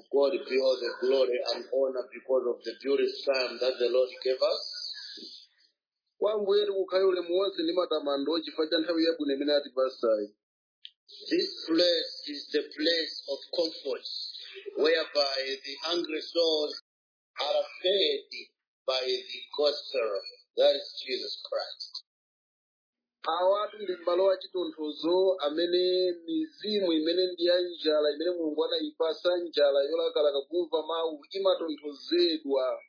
God be all the glory and honor because of the beautiful time that the Lord gave us. kwa ambuye tikukhale ulemu wonse ndi matamando chifukwa cha nthawi yabwino imene atipasayi This place is the place of comfort, whereby the hungry souls are fed by the gospel, that is Jesus Christ. awatu ndi malo achitonthozo amene mizimu imene ndi ya njala imene mulungu anayipasa njala yolakalaka kumva mawu imatonthozedwa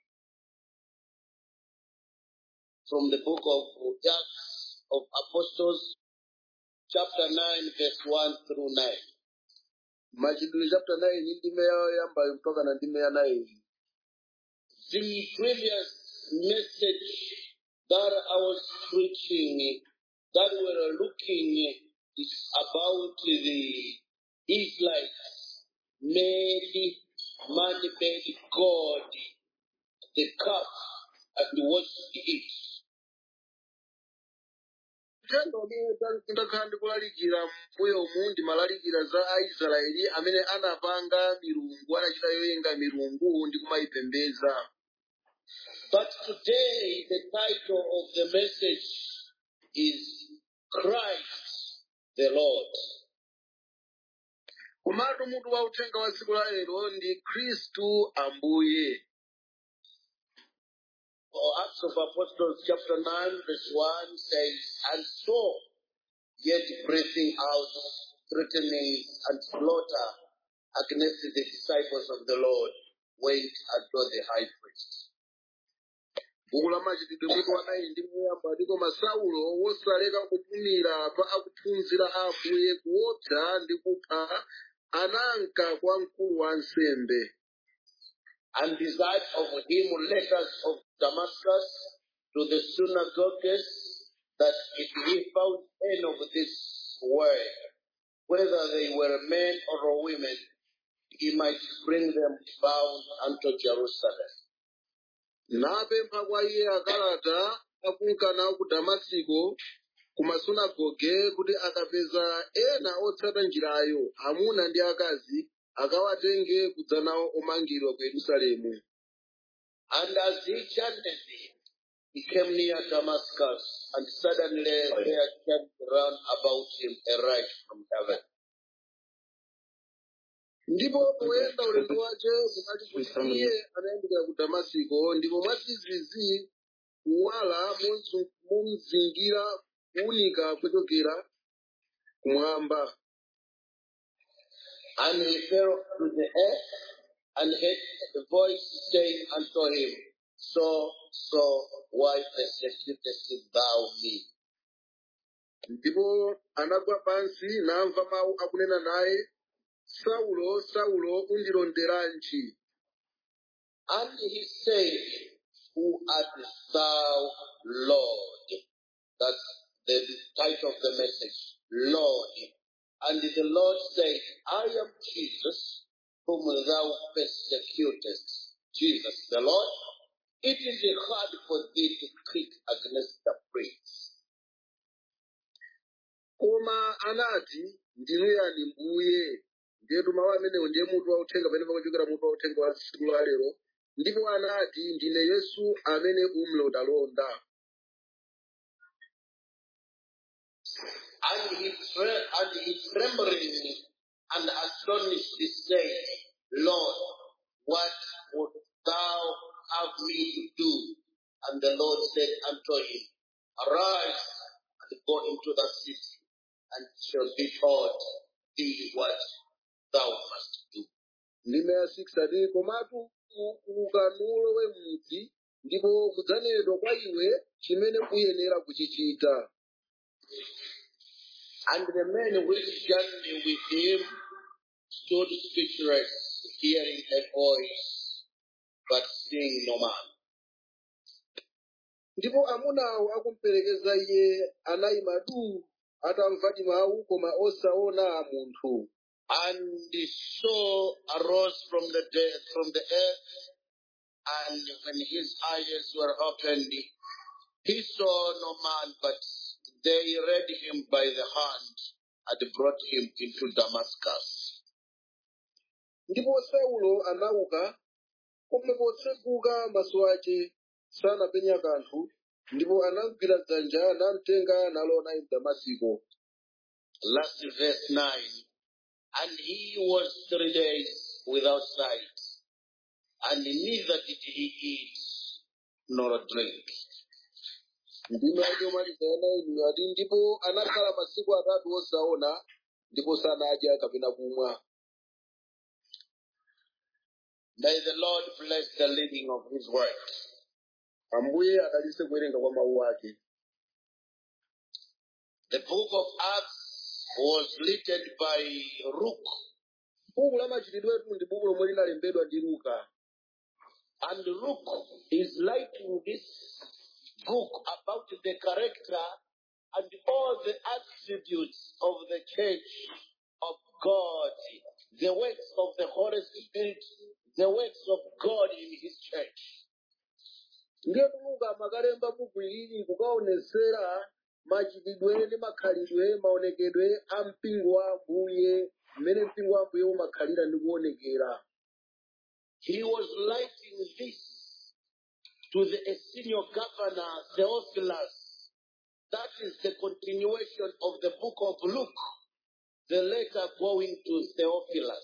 From the book of Acts of Apostles, chapter 9, verse 1 through 9. machitidwe chapter 9 ndime yambayo mpaka na ndime ya 9 The previous message that I was preaching, that we were looking, is about the Israelites made man made God the cup and worshiped it. uthenga umene ndakhala ndikulalikira mbuyomu ndimalalikira za aisraeli amene anapanga milungu anachita yoyenga milungu ndi kumayipembedza But today, the title of the message is Christ the Lord. komatu mutu wa uthenga wa tsiku la lero ndi khristu ambuye For Acts of Apostles, chapter 9, verse 1 says, And so, yet breathing out, threatening, and slaughter against the disciples of the Lord, went unto the high priest. buku la machitidwe mutu wa 9 ndi muyamba ndiko masaulo wosaleka kupumira pa akuphunzira a ambuye kuopsa ndi kupha ananka kwa mkulu wa ansembe and desired of him letters of Damascus to the synagogues, that if he found any of this way, whether they were men or women, he might bring them bound unto Jerusalem. napempha kwa iye akalata akunkana ku damasiko ku masunagoge kuti akapeza ena otsata njirayo amuna ndi akazi akawatenge kudza nawo omangidwa ku yerusalemu And as he chanted, he came near Damascus, and suddenly there came round about him a light from heaven. ndipo poyenda ulendo wace kunali kuti iye anayandikira ku damasiko ndipo mwadzidzidzi kuwala monzu- momzingira kuwunika kuchokera kumwamba And he fell to the earth and heard a voice saying unto him, So, so, why persecutest thou me? ndipo anagwa pansi namva mawu akunena naye saulo saulo undilonderanji And he said, Who art thou, Lord? That's the title of the message, Lord. And the Lord said, I am Jesus, whom thou persecutest. Jesus, the Lord. It is hard for thee to kick against the pricks. koma anati ndinu yani mbuye ndiyetu mawu amenewo ndiye mutu wauthenga pamene pakuchokera mutu wauthenga wa tsiku la lero ndipo anati ndine yesu amene umlondalonda And he, tre- and he trembling and astonished said, Lord, what would thou have me to do? And the Lord said unto him, Arise and go into the city, and it shall be taught thee what thou must do. ndime ya 6 ati komatu u- ukanulo we mudzi ndipo kudzanenedwa kwa iwe chimene uyenera kuchichita And the men which journeyed with him stood speechless, hearing a voice, but seeing no man. ndipo amunawo akumperekeza iye anayima du atamvadi mawu koma osaona munthu And the soul arose from the dead, from the earth, and when his eyes were opened, he saw no man, but they led him by the hand and brought him into Damascus. ndipo saulo anauka koma potseguka maso ake sanapenya kanthu ndipo anamugwira dzanja namtenga nalowa naye mdamasiko Last verse 9. And he was three days without sight, and neither did he eat nor drink. ndime ake omalizana inu ati ndipo anakhala masiku atatu osaona ndipo sanadya kapena kumwa May the Lord bless the reading of his word. ambuye adalitse kuwerenga kwa mawu ake The book of Acts was written by Luke, buku la machitidwe etu ndi buku lomwe linalembedwa ndi luka and Luke is writing this book about the character and all the attributes of the church of God, the works of the Holy Spirit, the works of God in his church. ndiye luka amakalemba buku ili kukaonesera machitidwe ndi makhalidwe maonekedwe a mpingo wa ambuye mmene mpingo wa ambuye umakhalira ndi kuonekera He was writing this to the senior governor Theophilus. That is the continuation of the book of Luke, the letter going to Theophilus.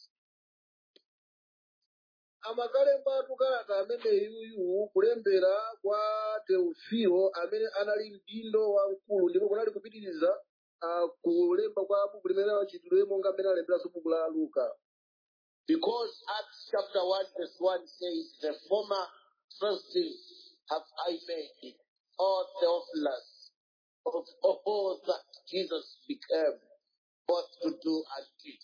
amakalemba tukalata amene yuyu kulembera kwa teofilo amene anali mdindo wamkulu ndipo kunali kupitiriza uh, kulemba kwa buku limene lachitidwe monga mmene alemberanso buku la luka Because Acts chapter 1 verse 1 says, The former trustees have I made, O Theophilus, of all that Jesus became, both to do and teach.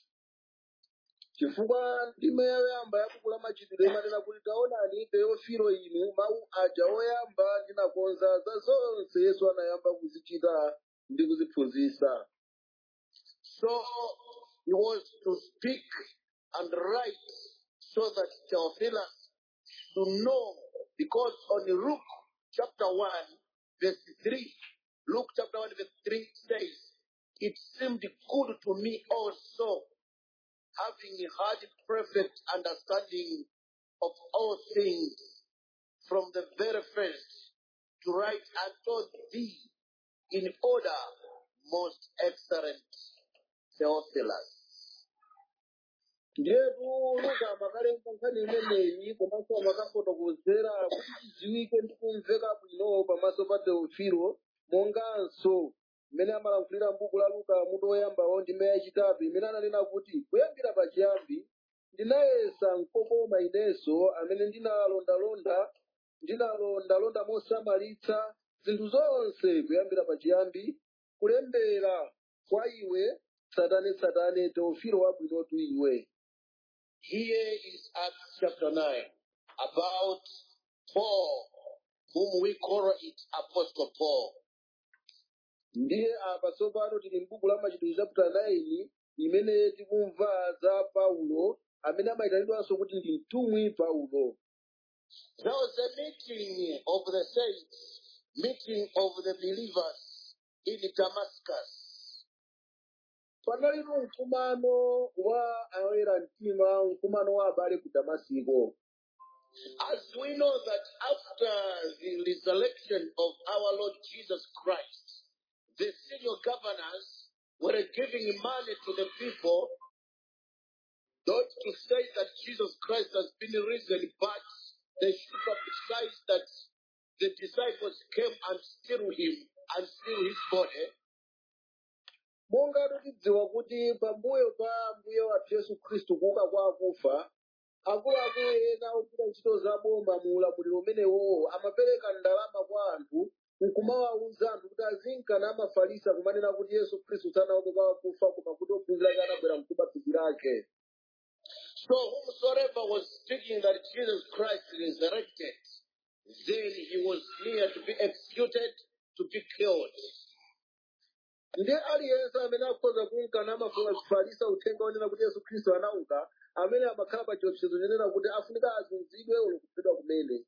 chifukwa ndime yoyamba ya buku la machitidwe imanena kuti taonani teofilo inu mawu aja oyamba ndinakonza za zonse yesu anayamba kuzichita ndi kuziphunzitsa So he was to speak and write so that Theophilus to know, because on Luke chapter 1, verse 3, Luke chapter 1, verse 3 says, It seemed good to me also, having had perfect understanding of all things from the very first, to write unto thee in order, most excellent Theophilus. ndiyetu luka amakalemba nkhani imeneyi komanso amakafotokozera kuti chidziwike ndi kumveka bwino pamaso pa teofilo monganso mmene amalankhulira m'buku la luka mutu woyambawo ndime yachitatu imene ananena kuti kuyambira pachiyambi ndinayesa mkokoma inenso amene ndinalondalonda ndinalondalonda mosamalitsa zinthu zonse kuyambira pachiyambi kulembera kwa iwe tsatanetsatane teofilo wabwinotu iwe Here is Acts chapter 9 about Paul, whom we call it Apostle Paul. ndiye apa tsopano tili m'buku la machitidwe chapter 9 imene tikumva za paulo amene amayitanidwanso kuti ndi mtumwi paulo There was a meeting of the saints, meeting of the believers in Damascus. panalipo mkumano wa oyera mtima mkumano wa abale ku damasiko As we know that after the resurrection of our Lord Jesus Christ, the senior governors were giving money to the people not to say that Jesus Christ has been risen, but they should publicize that the disciples came and steal him and steal his body. monga tikudziwa kuti pambuyo pa mbuye wathu yesu khristu kuuka kwa akufa akuluakulu ena ogwira ntchito za boma mu ulamuliro umenewo amapereka ndalama kwa anthu nkumawawuza anthu kuti azinkana amafarisa kumanena kuti yesu khristu sanauke kwa akufa koma kuti ophunzira ake anabwera mkuba thupi lake So whomsoever was speaking that Jesus Christ resurrected, then he was near to be executed, to be killed. ndiye aliyense amene akhoza kunkana amafuna kufarisa uthenga onena kuti yesu khristu anauka amene amakhala pa chiopsezo chonena kuti afunika azunzidwe olokufedwa kumene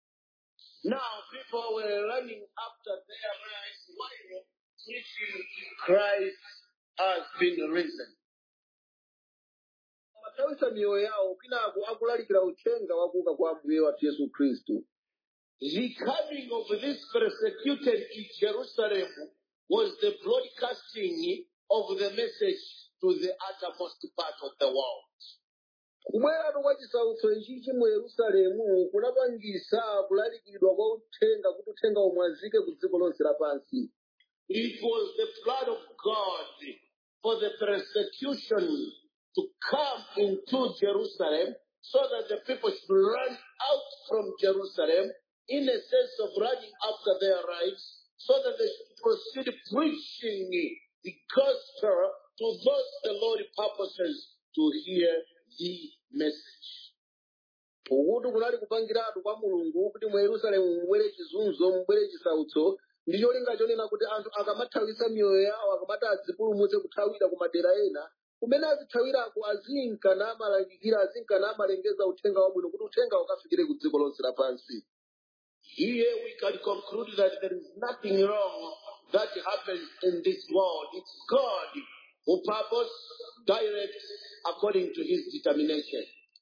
Now people were running after their lives while preaching Christ has been risen. amathawisa miyoyo yawo kwinaku akulalikira uthenga wakuuka kwa ambuye wathu yesu khristu The coming of this persecuted in Jerusalem was the broadcasting of the message to the uttermost part of the world. kubweratu kwa chisautso ichichi mu yerusalemu kunapangisa kulalikidwa kwa uthenga kuti uthenga umwazike ku dziko lonse lapansi It was the plan of God for the persecution to come into Jerusalem so that the people should run out from Jerusalem in a sense of running after their rights so that they should proceed preaching the gospel to those the Lord purposes to hear the message. ukuti kunali kupangiratu kwa mulungu kuti mu yerusalemu mubwere chizunzo mubwere chisautso ndi cholinga chonena kuti anthu akamathawisa miyoyo yawo akamati adzipulumutse kuthawira ku madera ena kumene azithawirako azinkana amalalikira azinkana amalengeza uthenga wabwino kuti uthenga ukafikire ku dziko lonse lapansi Here we can conclude that there is nothing wrong that happens in this world. It's God who purpose directs according to his determination.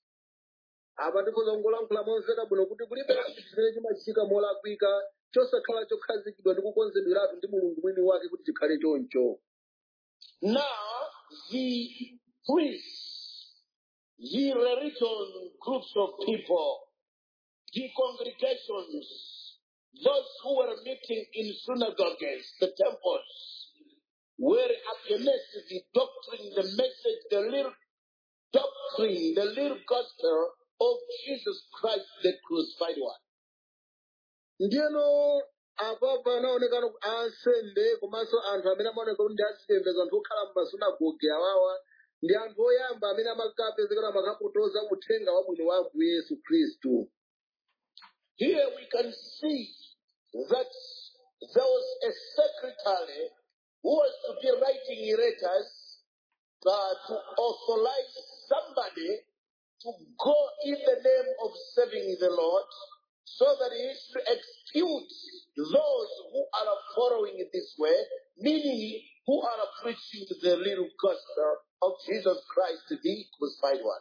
apa tipozongolankhula momveka bwino kuti kulibe chinthu chimene chimachitika molakwika chosakhala chokhazikidwa ndi kukonzedweratu ndi mulungu mwini wake kuti chikhale choncho Now, the priests, the religion groups of people, the congregations, those who were meeting in synagogues, the temples, were against the doctrine, the message, the little doctrine, the little gospel of Jesus Christ, the crucified one. ndiyeno apa panaonekano ansembe komanso anthu amene amaoneka kuti ndi azipembedzo anthu okhala m'masunagoge awawa ndi anthu oyamba amene amakapezekera makapotoza uthenga wabwino wa ambuye yesu khristu Here we can see that there was a secretary who was to be writing letters uh, to authorize somebody to go in the name of serving the Lord so that he should expute those who are following this way, meaning who are preaching the little gospel of Jesus Christ, the crucified one.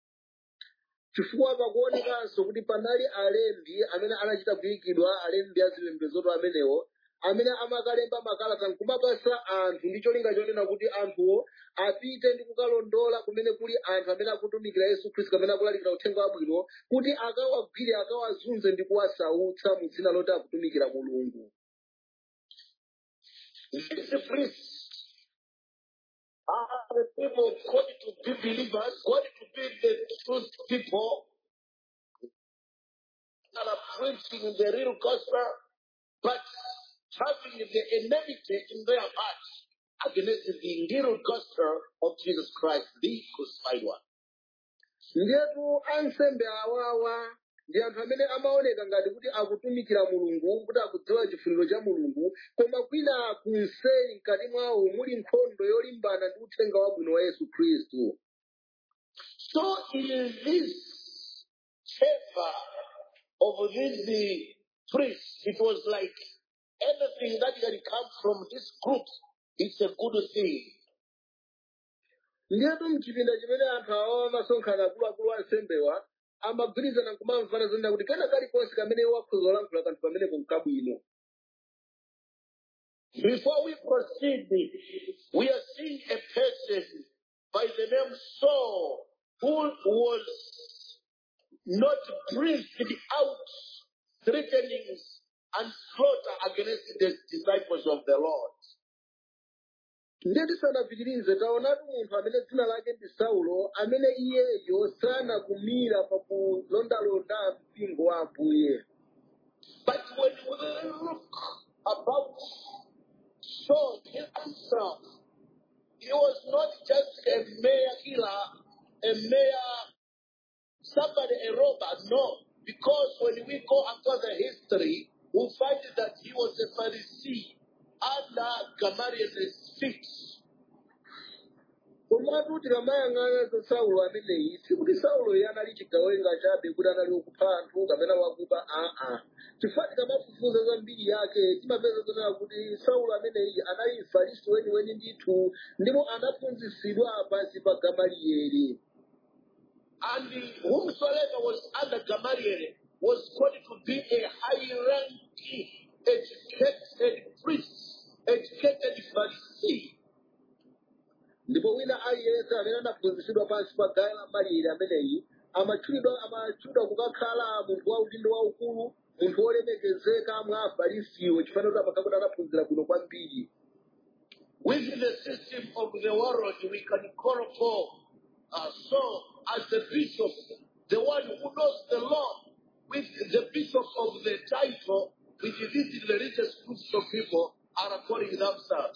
chifukwa pakuonekanso kuti panali alembi amene anachita kuyikidwa alembi azipembezoto amenewo amene amakalemba makalata nkumapasa anthu ndi cholinga chonena kuti anthuwo apite ndi kukalondola kumene kuli anthu amene akutumikira yesu khristu amene akulalikira uthenga wabwino kuti akawagwire akawazunze ndi kuwasautsa mu dzina loti akutumikira mulungu These priests are the people called to be believers, called to be the truth people that are preaching the real gospel, but having the enmity in their hearts against the little gospel of Jesus Christ, the crucified one. ndiyetu ansembe awawa ndi anthu amene amaoneka ngati kuti akutumikira mulungu kuti akudziwa chifuniro cha mulungu koma kwina kunseri mkati mwawo muli nkhondo yolimbana ndi uthenga wabwino wa yesu khristu So in this chamber of these uh, priests, it was like anything that can come from this group, it's a good thing. ndiyetu mchipinda chimene anthu awawa amasonkhana akuluakulu ansembewa amagwirizana nkumamvana zonena kuti kena kalikonse kamene wakhoza olankhula kanthu pamenepo nkabwino Before we proceed, we are seeing a person by the name Saul who was not breathed out threatenings and slaughter against the disciples of the Lord. ndiye tisanapitirize taonatu munthu amene dzina lake ndi saulo amene iyeyo sanakumira pa kulondalonda mpingo wa ambuye But when we look about Saul himself, he was not just a mere killer, a mere somebody, a robber, no. Because when we go after the history, we find that he was a Pharisee under Gamaliel's feet. komatu tikamayang'ana za saulo ameneyi sikuti saulo iye anali chigawenga chabe kuti anali wakupha anthu kapena wakuba aa chifukwa tikamafufuza za mbiri yake timapeza zonena kuti saulo ameneyi anali mfarisi weniweni ndithu ndipo anaphunzitsidwa pansi pa gamaliyeri And whomsoever was under Gamaliel was called to be a high ranking, educated priest, educated Pharisee. ndipo wina aliyense amene anaphunzitsidwa pansi pa gamalieli ameneyi amatchulidwa amatchulidwa kukakhala munthu wa udindo waukulu munthu wolemekezeka mwa afarisiwo chifaniro kuti amakhala kuti anaphunzira kuno kwambiri With the system of the world, we can call Paul uh, Saul as the bishop, the one who knows the law, with the bishop of the title, which these religious groups of people are calling themselves.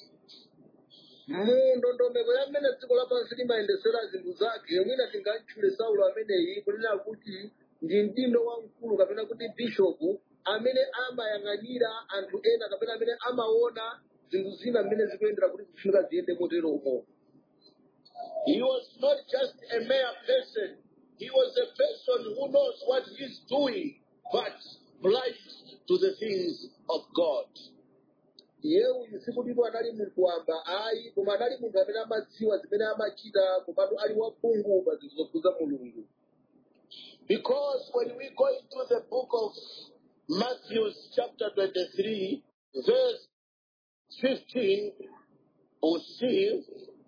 mu ndondomeko ya mmene dziko lapansi limayendesera zinthu zake mwina tingatchule saulo ameneyi kunena kuti ndi mdindo wamkulu kapena kuti bishopu amene amayang'anira anthu ena kapena amene amaona zinthu zina mmene zikuyendera kuti zifunika ziyende moteromo He was not just a mere person, he was a person who knows what he's doing, but blind to the things of God. iye uyu sikutidwa anali munthu wamba ayi koma anali munthu amene amadziwa zimene amachita komatu ali waphungu pa zinthu zokhudza mulungu Because when we go into the book of Matthew, chapter 23, verse 15, we see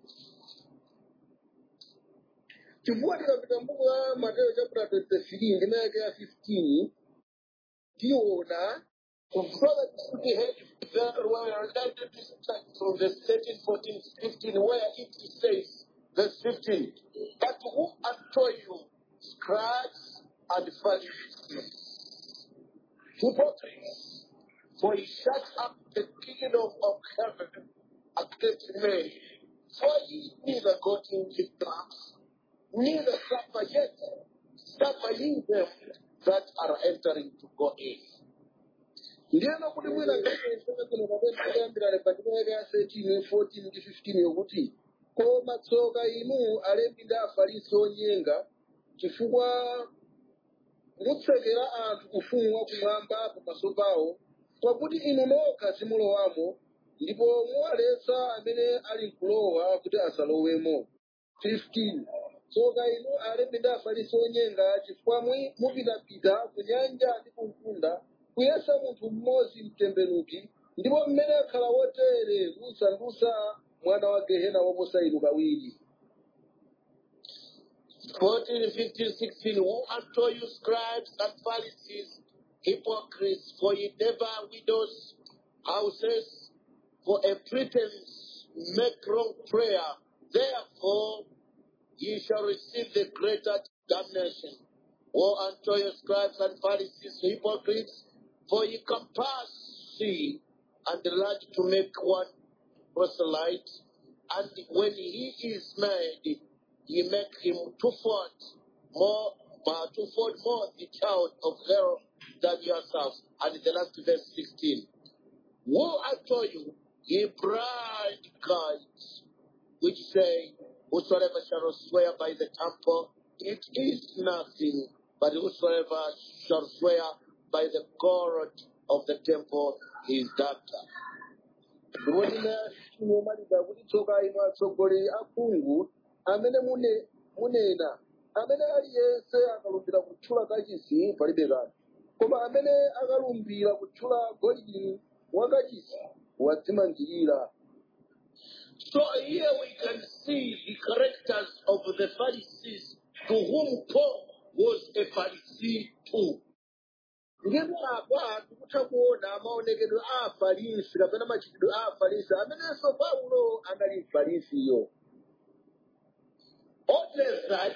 chifukwa tikapita mbuku la mateyo chapter 23 ndime yake ya 15 tiona Brother, we had very well related to start from verse 13, 14, 15, where it says, verse 15, but who unto you, scribes and Pharisees, hypocrites, for ye shut up the kingdom of heaven against men, for ye neither go into clubs, neither suffer yet, suffer ye them that are entering to go in. ndiyena kuti mwina ngaaayambirane pa ndime yake ya 13 14 ndi 15 yokuti koma tsoka inu alembi ndi afarisi onyenga chifukwa mutsekera anthu ufumu wakumwamba pamaso pawo pakuti inu nokha simulowamo ndipo muwaletsa amene ali mkulowa kuti asalowemo 15 tsoka inu alembi ndi afarisi onyenga chifukwa mwi- mupitapita ku nyanja ndi ku mtunda kuyesa munthu mmodzi mtembenuki ndipo mmene akhala wotere musandutsa mwana wa gehena woposa inu kawiri 14, 15, 16. Woe unto you, scribes and Pharisees, hypocrites, for ye never widows' houses, for a pretense make wrong prayer. Therefore, ye shall receive the greater damnation. Woe unto you, scribes and Pharisees, hypocrites, for ye compass sea and large to make one proselyte, and when he is made, ye make him twofold more, uh, twofold more the child of hell than yourselves. And the last verse 16. Woe unto you, ye blind guides, which say, Whosoever shall swear by the temple, it is nothing, but whosoever shall swear by the God of the temple is debtor. ndipo ndime inomaliza kuti tsoka inu atsogoleri akhungu amene mune- munena amene aliyense akalumbira kutchula kachisi palibe kanthu koma amene akalumbira kutchula golidi wakachisi wadzimangirira So here we can see the characters of the Pharisees to whom Paul was a Pharisee too. ndipo apa tikutha kuona maonekedwe a afarisi kapena machitidwe a afarisi amenenso paulo anali mfarisiyo Only that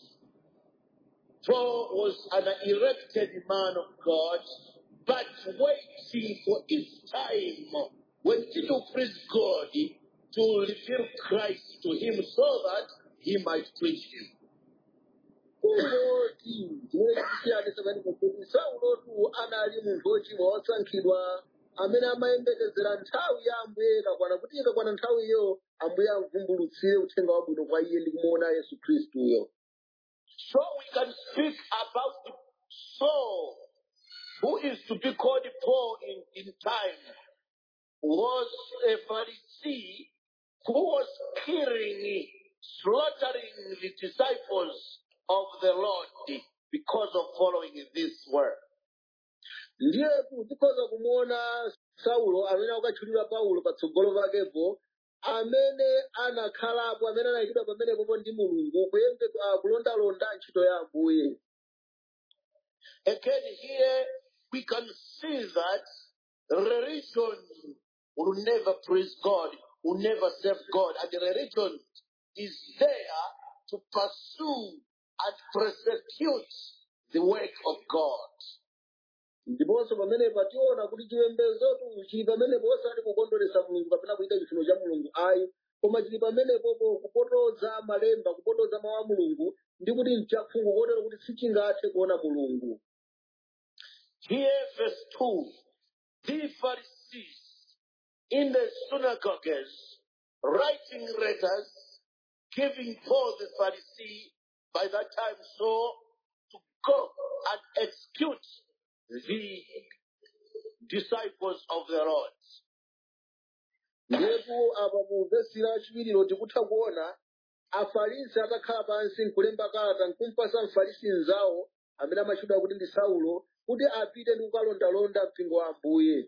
Paul was an elected man of God, but waiting for his time when it will please God to reveal Christ to him so that he might preach him. uloti chimene chikusiyanisa panipo kuti saulotu anali munthu wochimwa wosankhidwa amene amayembekezera nthawi ya ambuye ikakwana kuti ikakwana nthawiyo ambuye amvumbulutsire uthenga wabwino kwa iye ndi kumuona yesu khristuyo So we can speak about Saul, who is to be called Paul in, in time, was a Pharisee who was killing, slaughtering the disciples of the Lord because of following this word. ndiye tikhoza kumuona saulo amene akukatchulidwa paulo patsogolo pakepo amene anakhalapo amene anayikidwa pamenepopo ndi mulungu kuyembe ah, kulondalonda ntchito ya ambuye Again, here we can see that religion will never praise God, will never serve God, and religion is there to pursue and persecute the work of God. ndiponso pamenepa tiona kuti chipembezotu chili pamenepo osati kukondweretsa mulungu kapena kuita chifuniro cha mulungu ayi koma chili pamenepopo kupotoza malemba kupotoza mawu a mulungu ndi kuti mchakhungu kotero kuti sichingathe kuona mulungu Here, verse 2 the Pharisees in the synagogues writing letters, giving Paul the Pharisee by that time so to go and execute the disciples of the Lord. ndipo apa mu vesi lachiwiriro tikutha kuona afarisi atakhala pansi nkulemba kalata nkumpasa mfarisi mzawo amene amatchedwa kuti ndi saulo kuti apite ndi kukalondalonda mpingo wa ambuye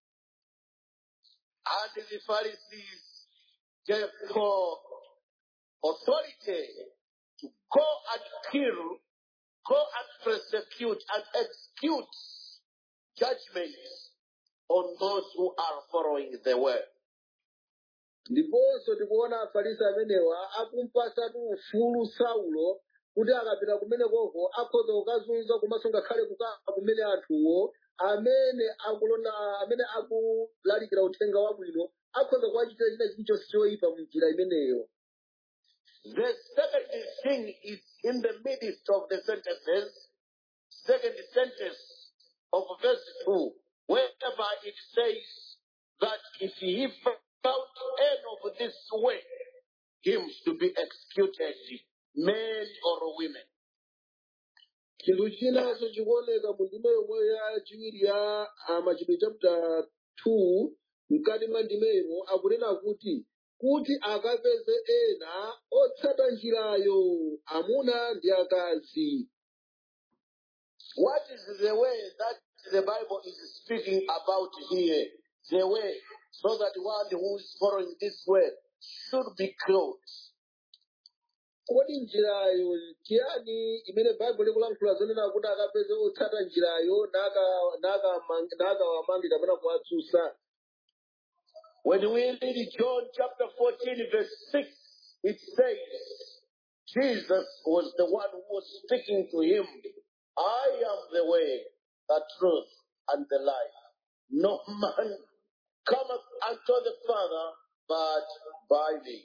And the Pharisees gave Paul authority to go and kill, go and persecute and execute judgments on those who are following the word. ndiponso tikuona afarisi amenewa akumpasatu ufulu saulo kuti akapita kumenekoko akhoza kukazunza komanso ngakhale kukapa kumene anthuwo amene akulonda amene akulalikira uthenga wabwino akhoza kuwachitira china chilichonse choyipa mu njira imeneyo The second thing is in the midst of the sentences, second sentence of verse 2, whereby it says that if he found any of this way, him to be executed, men or women. chinthu chinanso chikuoneka mu ndime yomwe yachiwiri ya ah, machitidwe chapter 2 mkati mwa ndimemo akunena kuti kuti akapeze ena otsata njirayo amuna ndi akazi What is the way that the Bible is speaking about here? The way, so that one who is following this way should be clothed. kodi njirayo chiyani imene baibulo likulankhula zonena kuti akapeze otsata njirayo naka- naka- nakawamange kapena kuwatsutsa When we read John chapter 14, verse 6, it says, Jesus was the one who was speaking to him. I am the way, the truth, and the life. No man cometh unto the Father but by me.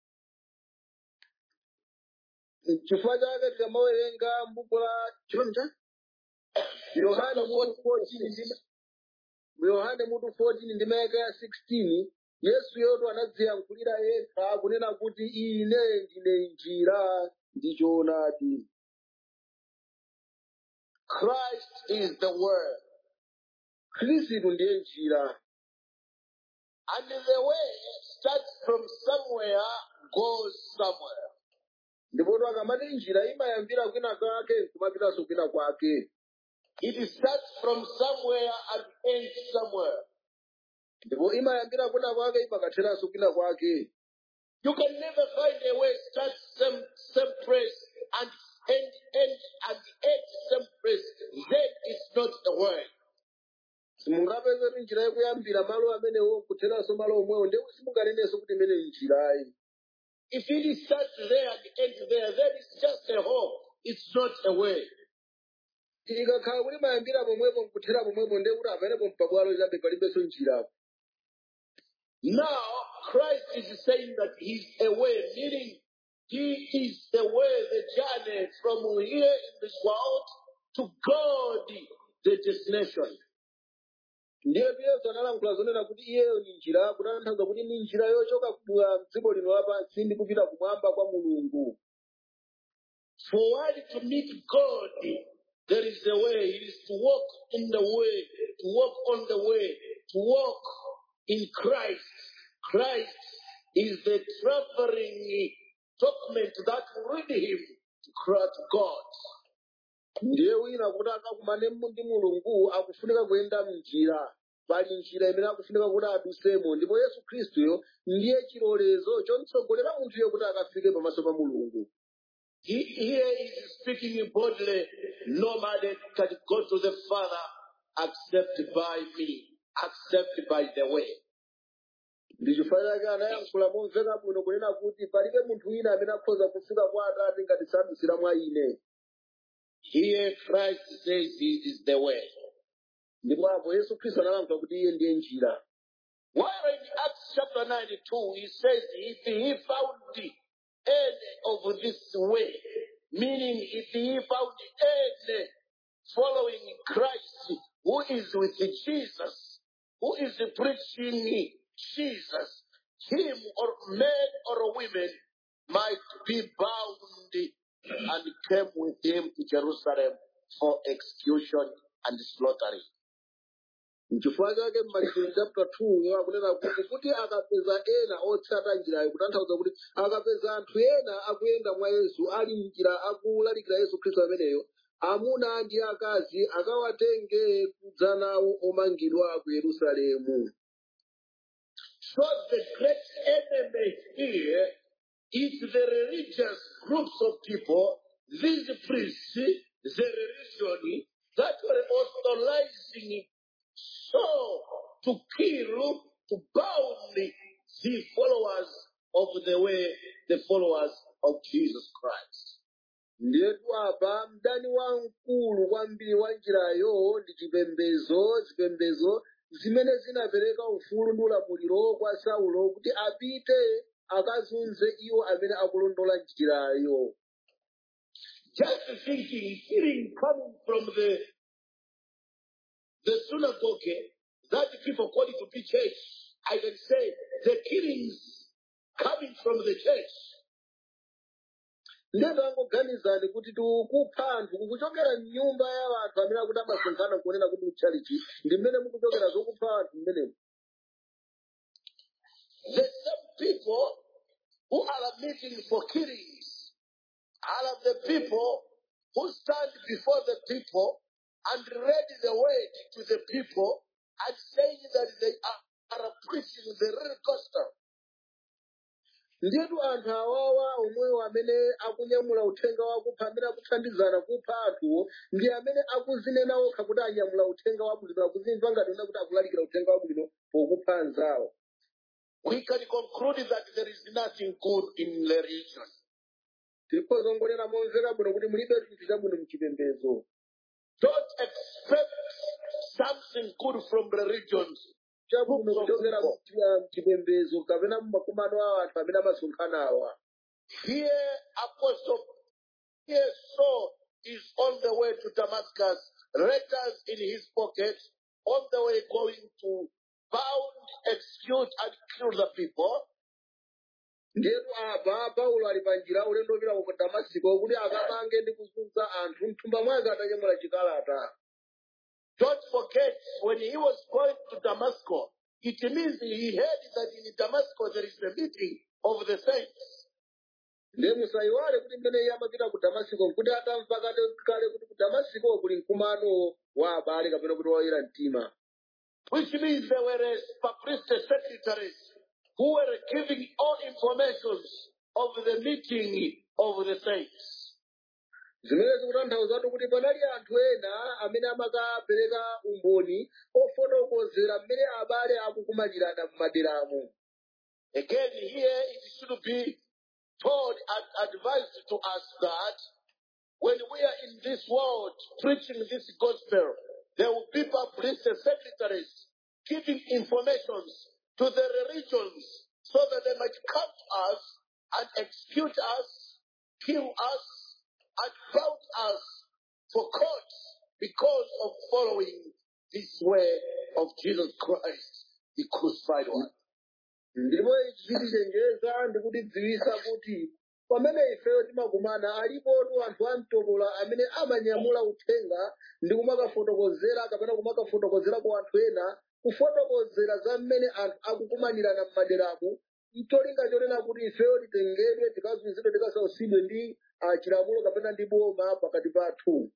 chifukwa chake tikamawerenga m'buku la chonja yohane mutu 14 ndi yohane mutu 14 ndi mayaka ya 16 yesu yoto anadziyankhulira yekha akunena kuti ine ndine njira ndi choonadi Christ is the word. khristu ndiye njira And the way starts from somewhere, goes somewhere. ndipoto akamati njira imayambira kwina kwake kumapitanso kwina kwake It starts from somewhere and ends somewhere. ndipo imayambira kwina kwake imakatheranso kwina kwake You can never find a way start same same place and end end and end same place. Then it's not a word. simungapeze kuti njira ikuyambira malo amenewo kutheranso malo omwewo ndiye simunganenenso kuti imene njirayi If it starts there and ends there, then it's just a hole. It's not a way. ikakhala kuti mayambira pomwepo nkuthera pomwepo ndiye kuti apenepo mpabwalo chabe palibenso njirapo Now Christ is saying that He's a way, meaning He is the way, the journey from here in this world to God, the destination. ndiye yesu analankhula zonena kuti iyeyo ni njira kutanthauza kuti ni njira yochoka kubwa mdziko lino lapansi ndi kupita kumwamba kwa mulungu For one to meet God, there is a way. It is to walk in the way, to walk on the way, to walk in Christ. Christ is the traveling document that will lead him to to God. ndiye wina kuti akakumane ndi mulungu akufunika kuyenda mnjira pali njira imene akufunika kuti adusemo ndipo yesu khristuyo ndiye chilolezo chomtsogolera munthuyo kuti akafike pamaso pa mulungu He, here is speaking boldly. Nobody can go to the Father except by me, except by the way. ndi chifukwa chake anayankhula momveka bwino kunena kuti palibe munthu wina amene akhoza kufika kwa atate ngati sadusira mwa ine Here Christ says he is the way. ndipo apo yesu khristu analankhula kuti iye ndiye njira While in Acts chapter 92, he says if he found the end of this way, meaning if he found any following Christ who is with Jesus, who is preaching Jesus, him or men or women might be bound and came with him to Jerusalem for execution and slaughtering. n'chifukwa chake m'machitidwe chapter 2 akunena kuti kuti akapeza ena otsata njirayo kutanthauza kuti akapeza anthu ena akuyenda mwa yesu ali mnjira akulalikira yesu khristu ameneyo amuna ndi akazi akawatenge kudza nawo omangidwa ku yerusalemu So the great enemy here is the religious groups of people, these priests, the religion that were authorizing so to kill, to bound the followers of the way, the followers of Jesus Christ. ndiyetu apa mdani wamkulu kwambiri wa njirayo ndi chipembedzo zipembedzo zimene zinapereka ufulu ndi ulamuliro kwa saulo kuti apite akazunze iwo amene akulondola njirayo Just thinking, hearing coming from the the synagogue that people call it to be church, I can say the killings coming from the church. ndeto angoganizani kuti tikupha anthu kukuchokera mnyumba ya anthu amene akuti amasonkhana kuonera kuti uchalichi ndi mmene mukuchokera zokupha anthu mmenemo The same people who are meeting for killings are the people who stand before the people and read the word to the people and saying that they are, are preaching the real gospel. ndiyetu anthu awawa omwewo amene akunyamula uthenga wakupha amene akuthandizana kupha anthuwo ndi amene akuzinena okha kuti anyamula uthenga wabwino akuzimva ngati ona kuti akulalikira uthenga wabwino pokupha anzawo we can conclude that there is nothing good in the religion. tikhoza ngonena momveka bwino kuti mulibe chinthu chabwino mchipembedzo Don't expect something good from religions. chabwino kuchokera mchi- mchipembedzo kapena mmakumano a anthu amene amasonkhana awa Here, Apostle, here Saul is on the way to Damascus, letters in his pocket, on the way going to bound, execute, and kill the people. ndiyetu apa paulo ali pa njira ulendo upita ku damasiko kuti akamange ndi kuzunza anthu mthumba mwake atanyamula chikalata Don't forget, when he was going to Damascus, it means he heard that in Damascus there is a meeting of the saints. ndiye musayiwale kuti mmene iye amapita ku damasiko nkuti atamva kale kale kuti ku damasiko kuli mkumano wa abale kapena kuti woyera mtima which means there were publicity secretaries who were giving all informations of the meeting of the saints. zimene zikutanthauza kuti panali anthu ena amene amakapereka umboni ofotokozera mmene abale akukumachirana m'maderamo Again, here it should be told and advised to us that when we are in this world preaching this gospel, there will be publicity secretaries giving informations to the religions so that they might come to us and execute us, kill us, and bound us for court because of following this way of Jesus Christ, the crucified one. ndipo chitichenjeza ndi kutidziwisa kuti pamene ifeyo timakumana alipotu anthu amtopola amene amanyamula uthenga ndi kumakafotokozera kapena kumakafotokozera kwa anthu ena kufotokozera za mmene anthu akukumanirana m'maderamo mcholinga chonena kuti ifeyo titengedwe tikazunzidwe tikasausidwe ndi ah, chilamulo kapena ndi boma pakati pathu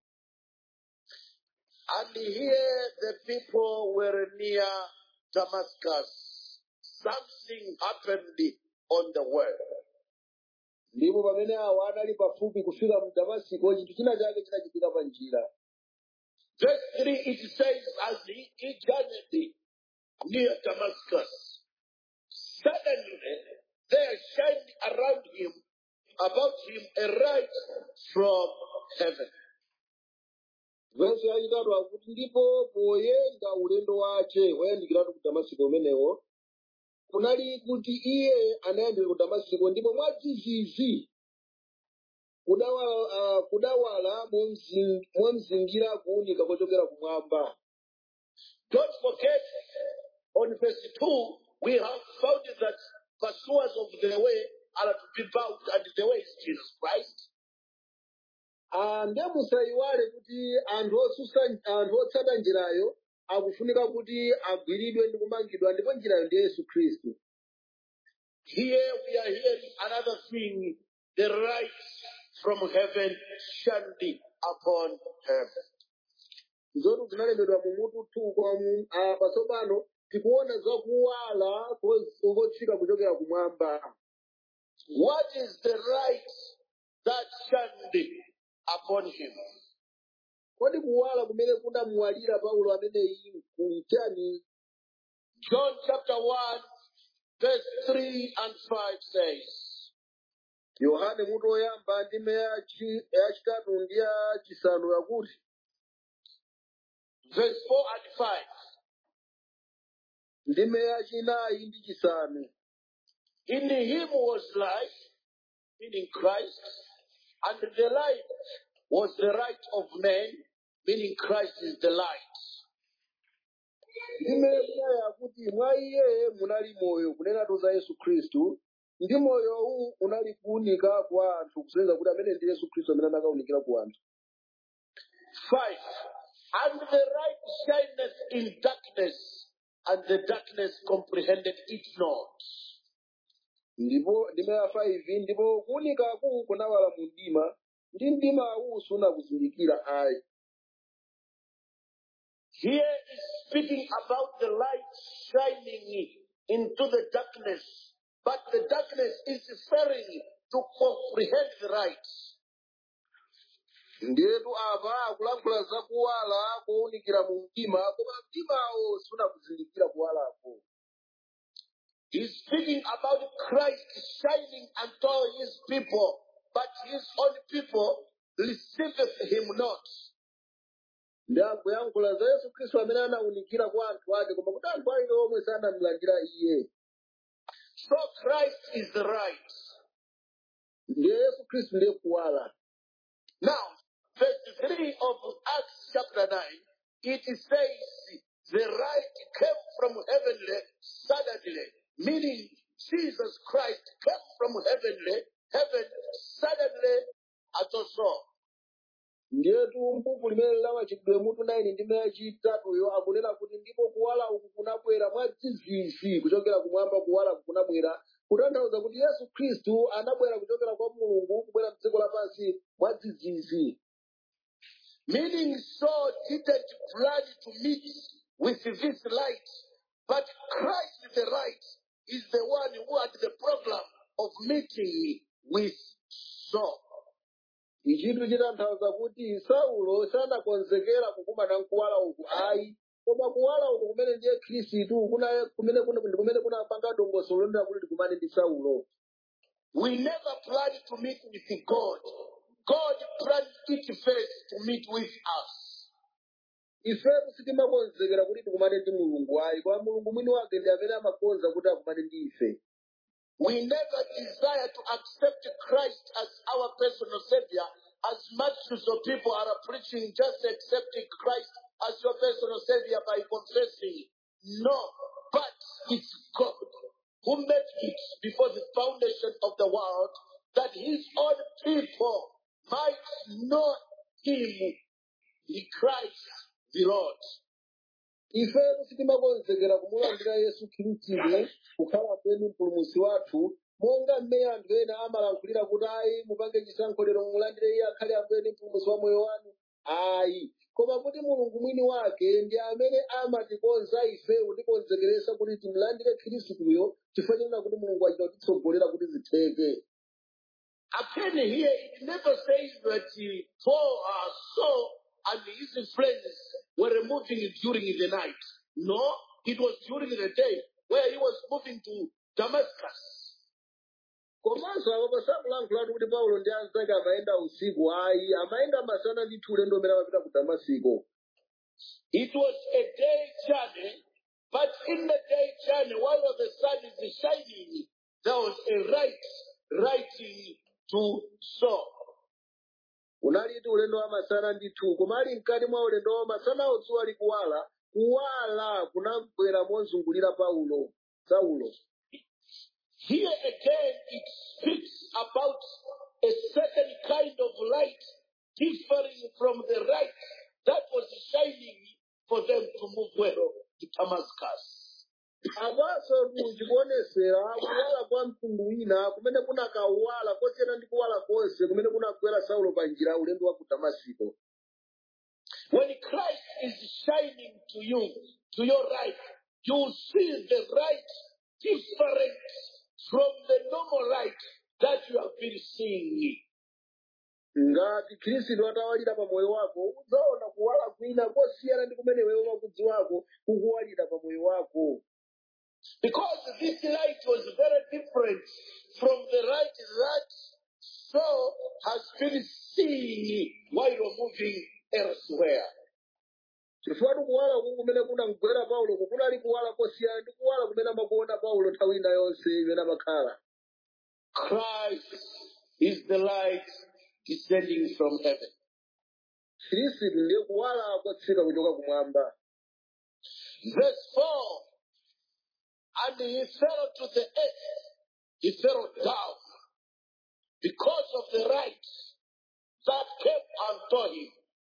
And here the people were near Damascus. Something happened on the way. ndipo pamene awa anali pafupi kufika mu damasiko chinthu china chake chinachitika pa njira Verse 3 it says, As he, he journeyed near Damascus, suddenly there shined around him, about him, a light from heaven. verso yachitatu akuti ndipo poyenda ulendo wace woyandikiratu ku damasiko umenewo kunali kuti iye anayandika ku damasiko ndipo mwadzidzidzi kudawala, uh, kudawala momzi- momzingira kuwunika kochokera kumwamba Don't forget, on verse 2, we have found that pursuers of the way are to be bound, and the way is Jesus Christ. Ah, ndiye musayiwale kuti anthu osusa anthu otsata njirayo akufunika kuti agwiridwe ndi kumangidwa ndipo njirayo ndi yesu khristu Here we are hearing another thing the light from heaven shined upon him. nzotu zinalembedwa mu mutu two mu ah, patsopano tikuona zakuwala ko- kotsika kuchokera kumwamba What is the light that shined upon him? kodi kuwala kumene kunamuwalira paulo ameneyi kumchani John chapter 1, verse 3 and 5 says, yohane mutu oyamba ndime yachi- yachitatu ndi yachisanu yakuti verse 4 and 5. ndime yachinayi ndi chisanu In him was life, meaning Christ, and the light was the light of men, meaning Christ is the light. ndime yachinayi yakuti mwa iye munali moyo kunenatu za yesu khristu ndi moyowu unali kuwunika kwa anthu kusonyeza kuti amene ndi yesu khristu amene anakawunikira ku anthu 5. And the light shineth in darkness, and the darkness comprehended it not. ndipo ndime ya 5 ndipo kuwunikaku kunawala mu mdima ndi mdimawu sunakuzindikira ayi Here is speaking about the light shining into the darkness, but the darkness is failing to comprehend the light. ndiyetu apa akulankhula za kuwala kowunikira mu mdima koma mdimawo sunakuzindikira kuwalako He's speaking about Christ shining unto his people, but his own people receiveth him not. ndi akuyankhula za yesu khristu amene anawunikira kwa anthu ake koma kuti anthu ake omwe sanamlandira iye So Christ is the right. ndiye yesu khristu ndiye kuwala Now, verse 3 of Acts chapter 9, it says, the light came from heavenly suddenly, meaning Jesus Christ came from heavenly, heaven suddenly at so. ndiyetu mbuku limene lawachitidwe mutu 9 ndime yachitatuyo akunena kuti ndipo kuwala uku kunabwera mwadzidzidzi kuchokera kumwamba kuwala uku kunabwera kutanthauza kuti yesu khristu anabwera kuchokera kwa mulungu kubwera mdziko lapansi mwadzidzidzi Meaning Saul didn't plan to meet with this light, but Christ the light is the one who had the program of meeting with Saul. ichitu chitanthauza kuti saulo sanakonzekera kukumana nkuwala uku ayi koma kuwala uku kumene ndiye khristu kuna- kumene kuna- ndi kumene kunapanga dongosolo lonena kuti tikumane ndi saulo We never planned to meet with God. God planned it first to meet with us. ifetu sitimakonzekera kuti tikumane ndi mulungu ayi koma mulungu mwini wake ndi amene amakonza kuti akumane ndi ife We never desire to accept Christ as our personal Savior, as much as the people are preaching just accepting Christ as your personal Savior by confessing. No, but it's God who made it before the foundation of the world that His own people might know Him, the Christ, the Lord. ifetu sitimakonzekera kumulandira yesu khristu kukhala penu mpulumutsi wathu monga mmene anthu ena amalankhulira kuti ayi mupange chisankho lero mulandire iye akhale ambuye ndi mpulumutsi wa moyo wanu ayi koma kuti mulungu mwini wake ndi amene amatikonza ife kutikonzekeresa kuti timlandire khristuyo chifukwa chenena kuti mulungu achita kutitsogolera kuti zitheke Again, here it never says that uh, Paul, uh, Saul and his friends were moving during the night. No, it was during the day where he was moving to Damascus. komanso apapo sakulankhulatu kuti paulo ndi anzake amayenda usiku ayi amayenda masana ndithu ulendo umene amapita ku damasiko It was a day journey, but in the day journey, while the sun is shining, there was a light writing to Saul. unalitu ulendo wa masana ndithu koma ali mkati mwa ulendo wa masanawo dzuwa likuwala kuwala kunabwera mozungulira paulo saulo Here again, it speaks about a certain kind of light differing from the light that was shining for them to move well to Damascus. apaso chikuonesera kuwala kwa mtundu wina kumene kunakawala kosiyana ndi kuwala konse kumene kunagwera saulo pa njira ulendo wa ku damasiko When Christ is shining to you, to your right, you see the light different from the normal light that you have been seeing. ngati khristu atawalira pa moyo wako udzaona kuwala kwina kosiyana ndi kumene wewe wakudziwako kukuwalira pa moyo wako Because this light was very different from the light that Saul has been seeing while moving elsewhere. chifukwa kuwala kuku kumene kunamgwera paulo kunali kuwala kosiyana ndi kuwala kumene amakuona paulo nthawi ina yonse imene amakhala Christ is the light descending from heaven. khristu ndiye kuwala kwatsika kuchoka kumwamba Verse 4 And he fell to the earth, he fell down because of the light that came unto him.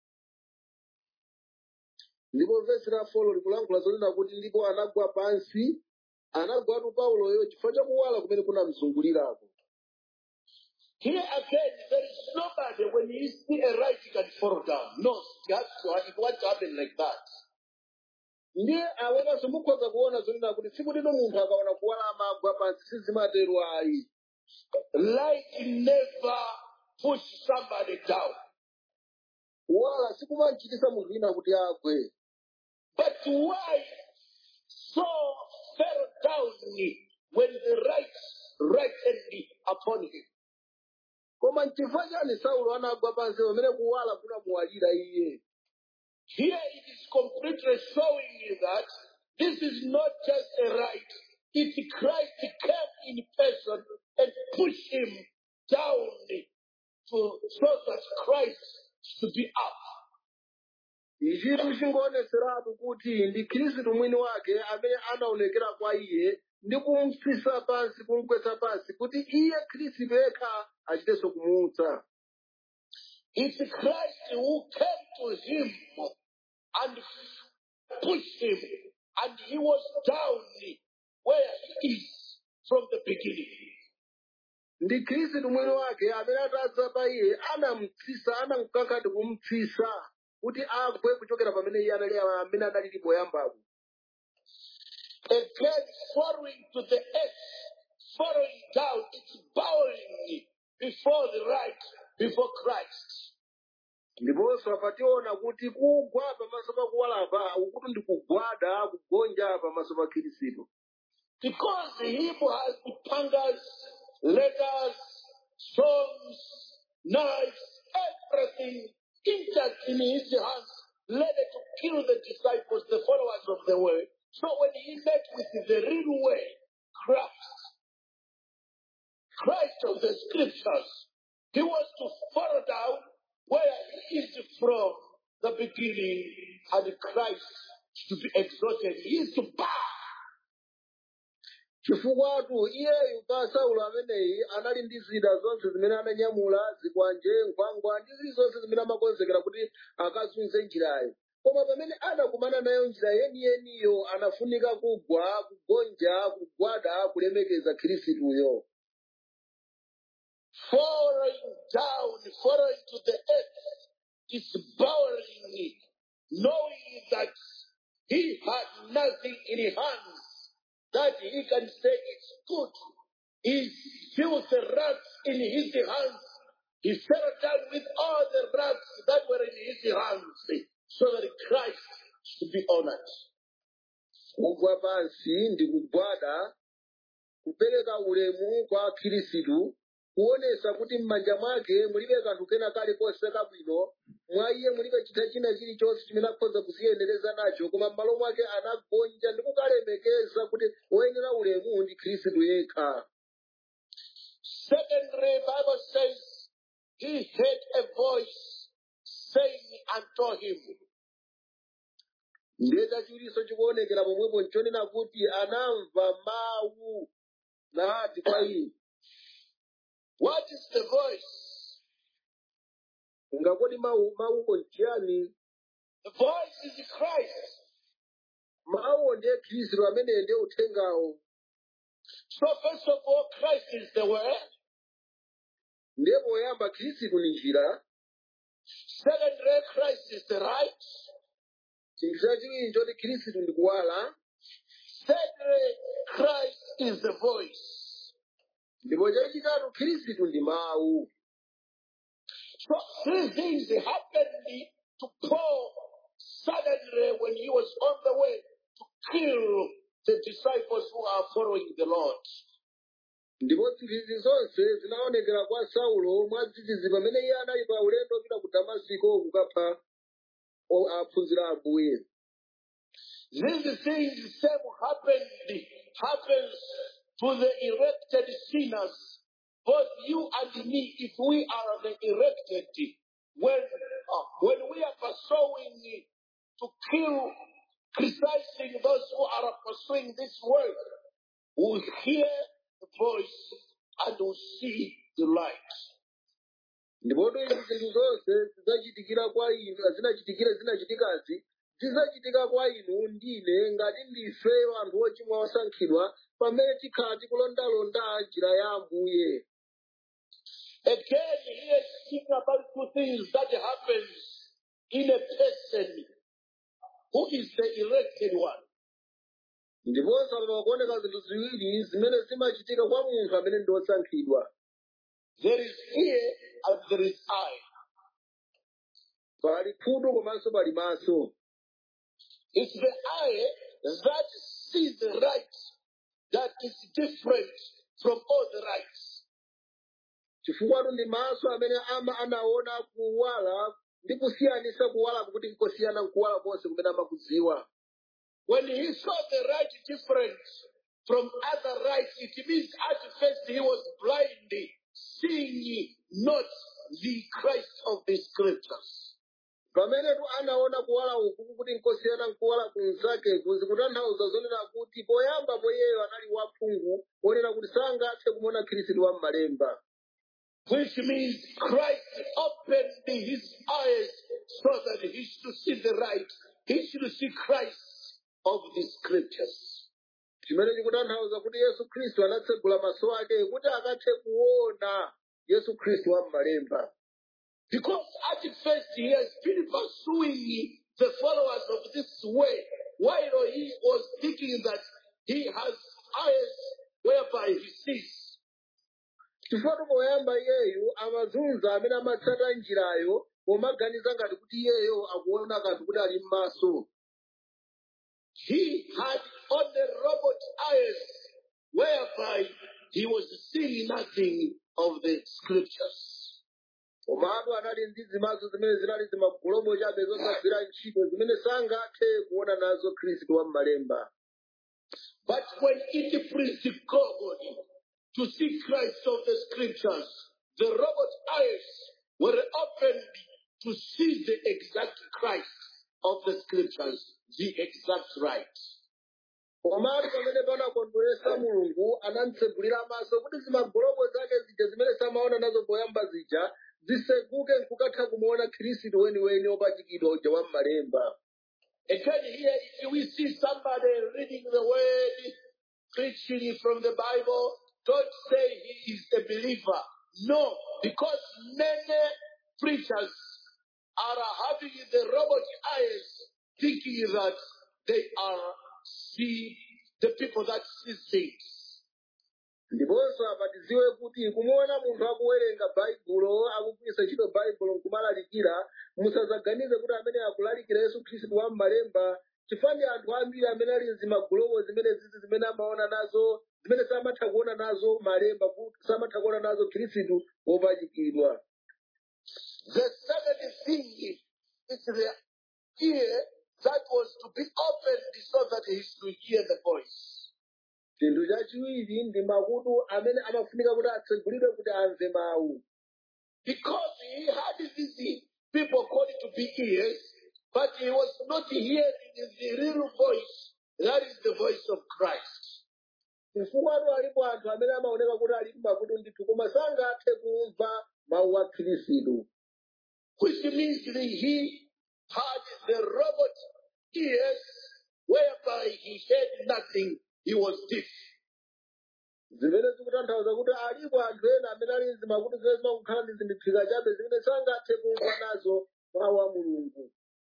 ndipo vesi la folo likulankhula zonena kuti ndipo anagwa pansi anagwatu pauloyo chifukwa cha kuwala kumene kunamzungulirako Here again, there is nobody when you see a light you can fall down. No, it has to, it won't happen like that. ndiye awekanso mukhoza kuona zonena kuti tsiku lino munthu akaona kuwala amagwa pansi sizimatero ayi Light never push somebody down. kuwala sikumachitisa munthu wina kuti agwe But why Saul fell down when the light lightened upon him? koma nchifukwa chani saulo anagwa pansi pamene kuwala kunamuwalira iye Here it is completely showing you that this is not just a right. It's Christ came in person and pushed him down to, so that Christ should be up. ichitu chingoonetseratu kuti ndi khristu mwini wake amene anaonekera kwa iye ndi kumupsisa pansi kumugwetsa pansi kuti iye khristu yekha achitenso kumuutsa It's Christ who came to him and pushed him, and he was down where he is from the beginning. ndi khristu mwini wake amene atadza pa iye anamupsisa anamukankha ndi kumupsisa kuti agwe kuchokera pamene iye anali amene adalili poyambapo Again, falling to the earth, falling down, it's bowing before the right, before Christ. ndiponso apationa kuti kugwa pamaso pa kuwalapa ukuti ndi kugwada kugonja pamaso pa khristu Because him has the pangas, letters, stones, knives, everything intact in his hands, ready to kill the disciples, the followers of the way. So when he met with the real way, Christ, Christ of the scriptures, he was to fall down where he is from the beginning, and Christ to be exalted. He is to bow. chifukwatu iyeyu pa saulo ameneyi anali ndi zida zonse zimene ananyamula zikwanje nkhwangwa ndi zilizonse zimene amakonzekera kuti akazunze njirayo koma pamene anakumana nayo njira yeniyeniyo anafunika kugwa kugonja kugwada kulemekeza khristuyo falling down, falling to the earth, is bowing, knowing that he had nothing in his hands that he can say it's good. He feels the rags in his hands. He fell down with all the rags that were in his hands so that Christ should be honored. kugwa pansi ndi kugwada kupereka ulemu kwa khristu kuonesa kuti m'manja mwake mulibe kanthu kena kalikonse kabwino mwa iye mulibe chinthu china chilichonse chimene akhoza kuziyendereza nacho koma m'malo mwake anagonja ndi kukalemekeza kuti woyenera ulemu ndi khristu yekha Secondly, Bible says he heard a voice saying unto him, ndiye chachiwiriso chikuonekera pomwepo nchonena kuti anamva mawu nati kwa iye What is the voice? ngakoti mawu mawuwo nchiyani The voice is Christ. mawuwo ndiye khristu amene ndiye uthengawo So first of all, Christ is the word. ndiye poyamba khristu ni njira Secondly, Christ is the right. chinthu chachiwiri nchoti khristu ndi kuwala Thirdly, Christ is the voice. ndipo chachitatu khristu ndi mawu So three things happened to Paul suddenly when he was on the way to kill the disciples who are following the Lord. ndipo zinthu izi zonse zinaonekera kwa saulo mwadzidzidzi pamene iye anali pa ulendo opita ku damasiko kukapha o- aphunzira ambuye These things same happened happens to the elected sinners, both you and me, if we are the elected. When uh, when we are pursuing to kill, criticizing those who are pursuing this work, will hear the voice and will see the light. ndipoto izi zinthu zonse zidzachitikira kwa inu zinachitikira zinachitikazi zidzachitika kwa inu ndine ngati ndife anthu ochimwa osankhidwa pamene tikhala tikulondalonda njira ya ambuye Again, here is speaking about two things that happens in a person who is the elected one. ndiponso apa pakuoneka zinthu ziwiri zimene zimachitika kwa munthu amene ndi osankhidwa There is ear and there is eye. pali khutu komanso pali maso It's the eye that sees the right that is different from all the rights. chifukwa ndi maso amene ama anaona kuwala ndi kusiyanisa kuwala kuti nkosiyana nkuwala konse kumene amakudziwa When he saw the right different from other rights, it means at first he was blind, seeing not the Christ of the scriptures. pamene tu anaona kuwala uku kuti nkosiyana nkuwala kunzake kuzi kutanthauza zonena kuti poyamba poyeyo anali waphungu wonena kuti sangathe kumuona khristu wa m'malemba which means Christ opened his eyes so that he should see the right. He should see Christ of the scriptures. chimene chikutanthauza kuti yesu khristu anatsegula maso ake kuti akathe kuona yesu khristu wa m'malemba Because at first he has been pursuing the followers of this way, while he was thinking that he has eyes whereby he sees. chifukwa poyamba iyeyu amazunza amene amatsata njirayo pomaganiza ngati kuti iyeyo akuona kanthu kuti ali m'maso He had only robot eyes whereby he was seeing nothing of the scriptures. komatu anali ndi zimaso zimene zinali zimagolomo chabe zosagwira ntchito zimene sangathe kuona nazo khristu wa m'malemba But when it pleased God to see Christ of the scriptures, the robot eyes were opened to see the exact Christ of the scriptures, the exact right. komatu pamene panakondweresa mulungu anamtsegulira maso kuti zimagolomo zake zija zimene samaona nazo poyamba zija ziseguke nkukatha kumuona khristu weniweni opachikidwa uja wa m'malemba Again, here, if we see somebody reading the word, preaching from the Bible, don't say he is a believer. No, because many preachers are having the robot eyes, thinking that they are see the people that see things. ndiponso apa tidziwe kuti kumuona munthu akuwerenga baibulo akugwiritsa ntchito baibulo nkumalalikira musadzaganize kuti amene akulalikira yesu khristu wa m'malemba chifukwa ndi anthu ambiri amene ali zimagulobo zimene zizi zimene amaona nazo zimene samatha kuona nazo malemba kuti samatha kuona nazo khristu wopachikidwa The second thing is the ear that was to be opened so that he should hear the voice. chinthu chachiwiri ndi makutu amene amafunika kuti atsegulidwe kuti amve mawu Because he had these people called to be ears, but he was not hearing the real voice. That is the voice of Christ. chifukwa alipo anthu amene amaoneka kuti ali makutu ndithu koma sangathe kumva mawu a khristu Which means that he had the robot ears whereby he heard nothing. He was deaf. zimene zikutanthauza kuti alipo anthu ena amene ali zimakutu zimene zimakukhala ndi zimphika chabe zimene sangathe kumva nazo mawu a mulungu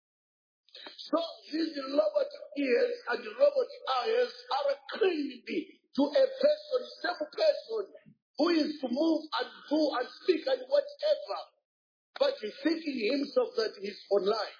So these robot ears and robot eyes are clinged to a person, same person, who is to move and do and speak and whatever, but he's thinking himself that he's online.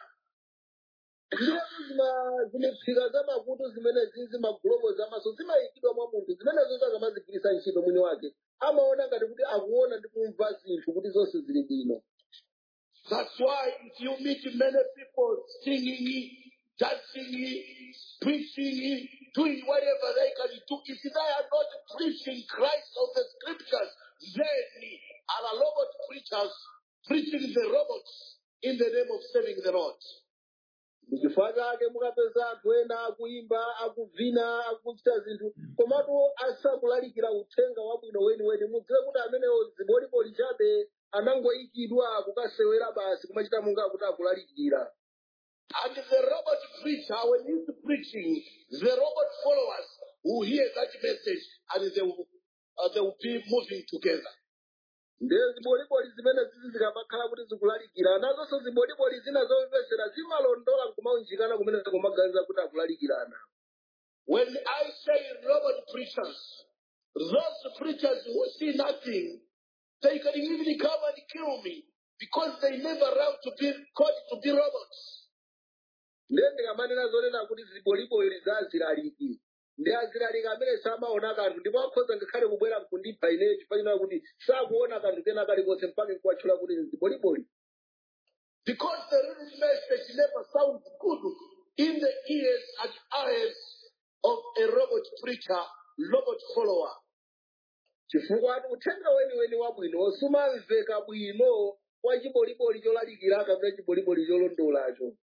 ndiyetu zima zimphika za makutu zimene zizi magulobo zamaso zimayikidwa mwa munthu zimenezo zakamazigwiritsa ntchito mwini wake amaona ngati kuti akuona ndi kumva zinthu kuti zonse zili bwino That's why if you meet many people singing, dancing, preaching, doing whatever they can do, if they are not preaching Christ of the scriptures, then are robot preachers preaching the robots in the name of serving the Lord. ndichifukwa chake mukapeza anthu ena akuimba akuvina akuchita zinthu komatu asakulalikira uthenga wabwino weniweni mudziwe kuti amenewo ziboliboli chabe anangoyikidwa kukasewera basi kumachita munga kuti akulalikira And the robot preacher, when he's preaching, the robot followers will hear that message and they will, uh, they will be moving together. ndiye ziboliboli zimene zizi zikamakhala kuti zikulalikira nazonso ziboliboli zina zomvesera zimalondola nkumaunjikana kumene kumaganiza kuti akulalikirana When I say robot preachers, those preachers who see nothing, they can even come and kill me because they never learn to be called to be robots. ndiye ndikamanena zonena kuti ziboliboli za azilaliki ndi azilaliki amene samaona kanthu ndipo akhoza ngakhale kubwera mkundipha ineyo chifukwa kuti sakuona kanthu kena kalikonse mpaka nkuwatchula kuti ndi ziboliboli Because the real message never sounds good in the ears and eyes of a robot preacher, robot follower. chifukwa ati uthenga weniweni wabwino sumamveka bwino kwa chiboliboli cholalikira kapena chiboliboli cholondolacho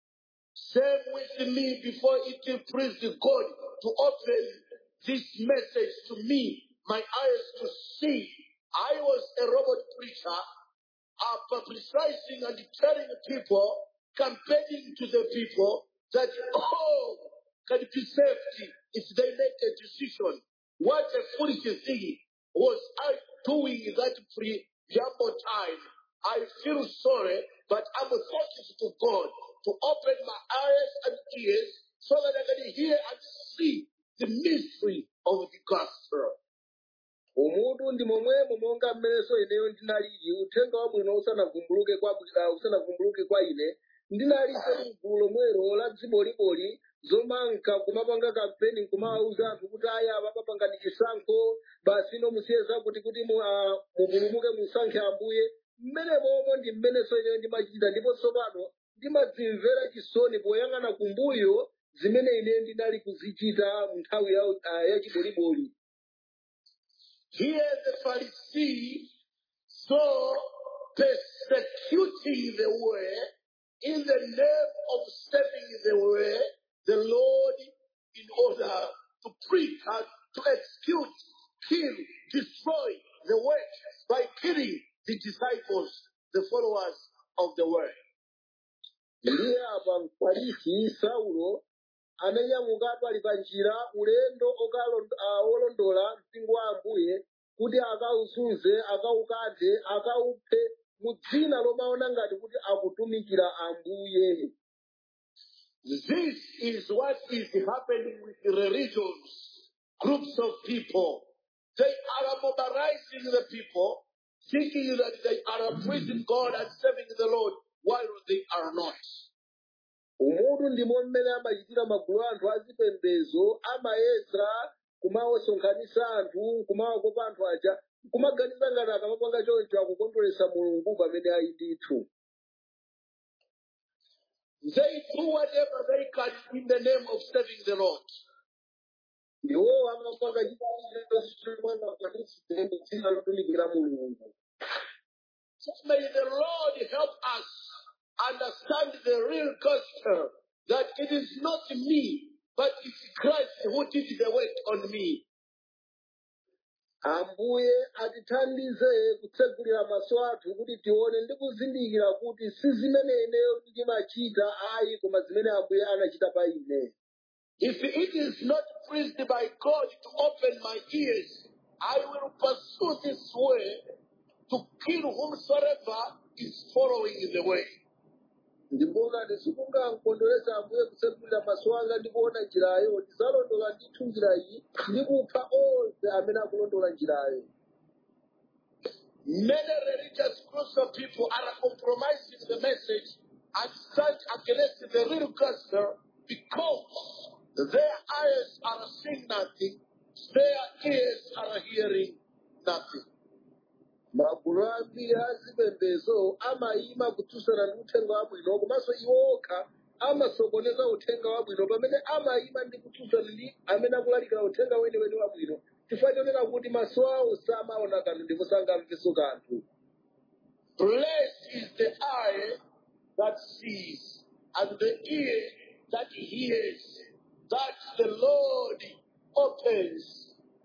Same with me before it pleased God to open this message to me, my eyes to see. I was a robot preacher, uh, publicizing and telling people, campaigning to the people that all can be saved if they make a decision. What a foolish thing was I doing that preamble time. I feel sorry, but I'm thankful to God to open my eyes and ears so that I can hear and see the mystery of the gospel. umutu ndi momwemo monga mmenenso ineyo ndinalili uthenga wabwino usanavumbuluke kwa uh, usanavumbuluke kwa ine ndinalinso mgulu lomwelo la dziboliboli zomanka kumapanga kampeni nkumawauza anthu kuti aya papapangani chisankho basi ino musiye zakuti kuti mu- ah, mupulumuke musankhe ambuye mmene momwe ndi mmenenso ineyo ndimachita ndipo tsopano ndimadzimvera chisoni poyang'ana kumbuyo zimene ine ndinali kuzichita mu nthawi ya, ah, ya chiboliboli Here the Pharisee saw persecuting the way in the name of saving the way, the Lord in order to preach and to execute, kill, destroy the way by killing the disciples, the followers of the way. ndiye apa mfarisi saulo ananyamuka ali pa njira ulendo okalon- ah, olondola mpingo wa ambuye kuti akawuzule akazunze akaukanthe akauphe mu dzina lomaona ngati kuti akutumikira ambuye This is what is happening with the religions, groups of people. They are mobilizing the people, thinking that they are praising God and serving the Lord, while they are not. umutu ndimo mmene amachitira magulu anthu azipembedzo amayesa kumawasonkhanitsa anthu kumawakopa anthu aja kumaganiza ngati akamapanga choncho akukondweretsa mulungu pamene ali ndithu They do whatever they can in the name of serving the Lord. iwo amapanga chitaimwana dzina lotumikira mulungu So may the Lord help us understand the real gospel that it is not me, but it's Christ who did the work on me. ambuye atithandize kutsegulira maso athu kuti tione ndi kuzindikira kuti si zimene ineyo ndimachita ayi koma zimene ambuye anachita pa ine If it is not pleased by God to open my ears, I will pursue this way to kill whomsoever is following the way. ndipo ngati sikungamkondweretsa ambuye kutsegulira maso anga ndi kuona njirayo ndizalondola ndithu njira iyi ndi kupha onse amene akulondola njirayo Many religious groups of people are compromising the message and stand against the real gospel because their eyes are seeing nothing, their ears are hearing nothing. magulu ambiri azipembedzo amayima kutsutsana ndi uthenga wabwino komanso iwo okha amasokoneza uthenga wabwino pamene amayima ndi kutsutsana ndi amene akulalikira uthenga weniweni wabwino chifukwa chonena kuti maso awo samaona kanthu ndipo sangamvenso kanthu Blessed is the eye that sees and the ear that hears, that the Lord opens.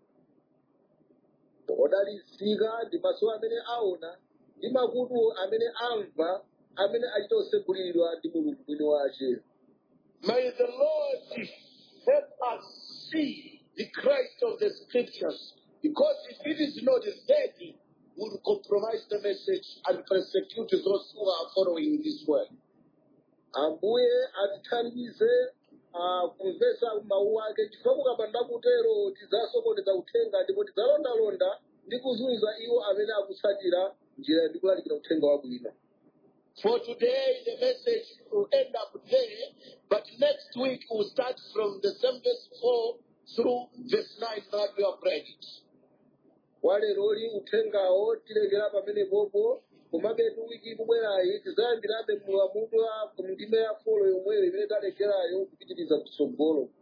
odalitsika ndi maso amene aona ndi makutu amene amva amene achita kuseguliridwa ndi mulungu mwini wace May the Lord help us see the Christ of the scriptures. Because if it is not there, will compromise the message and persecute those who are following this way. ambuye atithandize ah, kumvetsa mawu ake chifukwa mukapanda kutero tidzasokoneza uthenga ndipo tidzalondalonda ndi kuzunza iwo amene akutsatira njira ndi kulalikira uthenga wabwino For today, the message will end up there, but next week we'll start from the same verse 4 through verse 9 that we have read it. waleroli uthengawo tilekera pamene popo komabetu wiki ikubwerayi tidzayambirabe mulamulo ndime ya folo yomweyo imene talekerayo kupitiriza kutsogolo